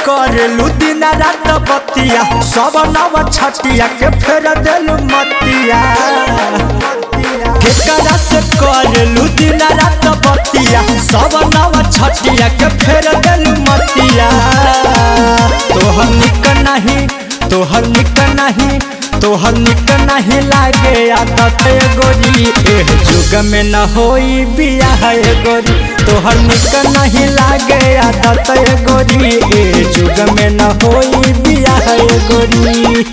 करेलू दिन रात बतिया सब नव छटिया के फेर देलू मतिया केकरा से करेलू दिन रात बतिया सब नव छटिया के फेर देलू मतिया तोहर निक नहीं तोहर निक नहीं तोहर निक नहीं लागे आदत गोरी एह जुग में न होई बियाह गोरी तोहर निक नहीं लागे आदत गोरी एह जुग में न होई बियाह गोरी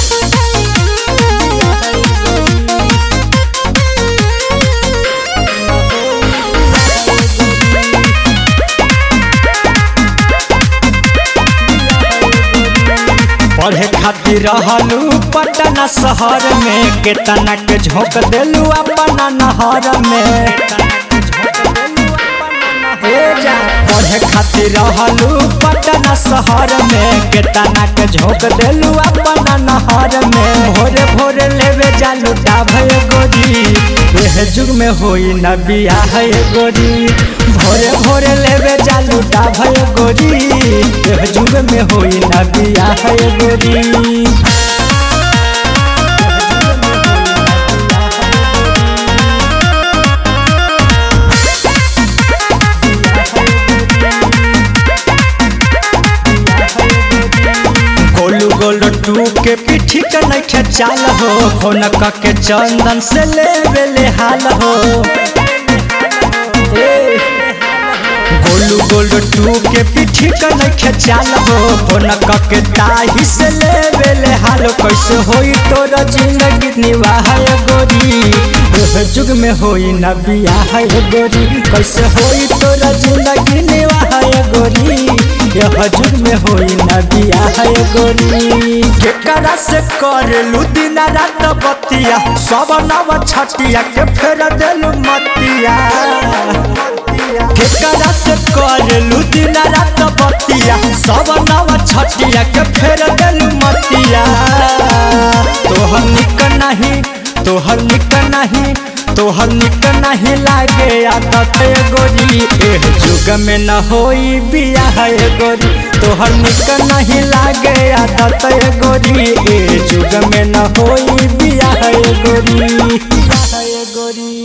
पढ़े खातिर रहलू पटना शहर में केतना के झोंक देलू अपना नहर में हे जा पढ़े खातिर रहलू पटना शहर में केतना के झोंक देलू अपना नहर में भोरे भोरे लेवे जालू डाभय गोरी एह जुग में होई न बियाह गोरी भोरे भोरे लेवे जालू डाभय गोरी एह जुग में होई न बियाह गोरी गोलू गोलू टू के पीठी के नैखे चाल हो फोन के चंदन से ले बेले हाल हो ए, गोलू गोलू टू के पीठी के नैखे चाल हो फोन के ताही से ले बेले हाल कैसे होई तोर जिंदगी निवाह गोरी एह जुग में होई न बियाह गोरी कैसे होई तोर जिंदगी निवाह गोरी यह जुग में होई न बियाह गोरी केकरा से करेलू दिन रात बतिया सब नव छटिया के फेर देलू मतिया केकरा से करेलू दिन रात बतिया सब नव छटिया के फेर देलू मतिया तोहर निक नहीं तोहर निक नहीं तोहर निक नहीं लागे आदत गोरी एह जुग में न होई बियाह गोरी तोहर निक नहीं लागे आदत गोरी एह जुग में न होई बियाह गोरी बियाह गोरी